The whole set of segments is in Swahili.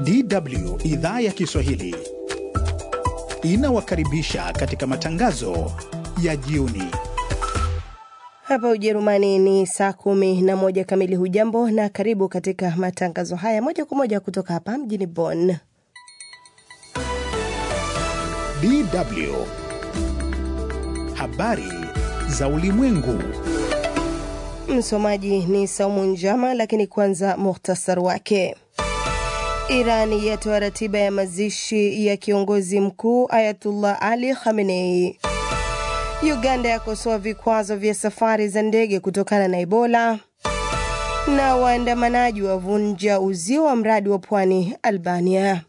DW idhaa ya Kiswahili inawakaribisha katika matangazo ya jioni. Hapa Ujerumani ni saa kumi na moja kamili. Hujambo na karibu katika matangazo haya moja kwa moja kutoka hapa mjini Bonn. DW habari za ulimwengu. Msomaji ni Saumu Njama, lakini kwanza muhtasar wake. Irani yatoa ratiba ya mazishi ya kiongozi mkuu Ayatullah Ali Khamenei. Uganda yakosoa vikwazo vya safari za ndege kutokana na Ebola, na waandamanaji wavunja uzio wa mradi wa pwani Albania.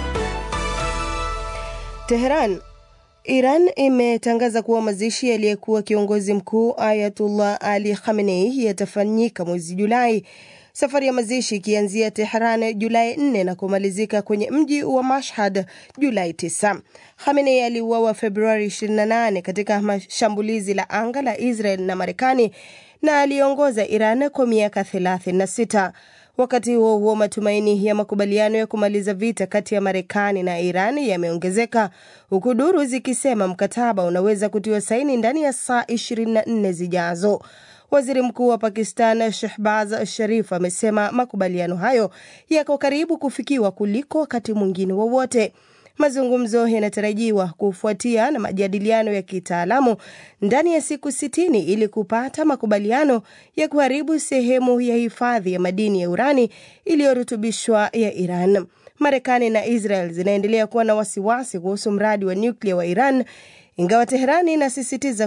Teheran. Iran imetangaza kuwa mazishi yaliyekuwa kiongozi mkuu Ayatullah Ali Khamenei yatafanyika mwezi Julai, safari ya mazishi ikianzia Tehran Julai 4 na kumalizika kwenye mji wa Mashhad Julai 9. Khamenei aliuawa Februari 28 katika mashambulizi la anga la Israel na Marekani na aliongoza Iran kwa miaka 36. Wakati huo huo, matumaini ya makubaliano ya kumaliza vita kati ya Marekani na Iran yameongezeka huku duru zikisema mkataba unaweza kutiwa saini ndani ya saa 24 zijazo. Waziri Mkuu wa Pakistan Shehbaz Sharif amesema makubaliano hayo yako karibu kufikiwa kuliko wakati mwingine wowote. Mazungumzo yanatarajiwa kufuatia na majadiliano ya kitaalamu ndani ya siku sitini ili kupata makubaliano ya kuharibu sehemu ya hifadhi ya madini ya urani iliyorutubishwa ya Iran. Marekani na Israel zinaendelea kuwa na wasiwasi kuhusu mradi wa nyuklia wa Iran, ingawa Teherani inasisitiza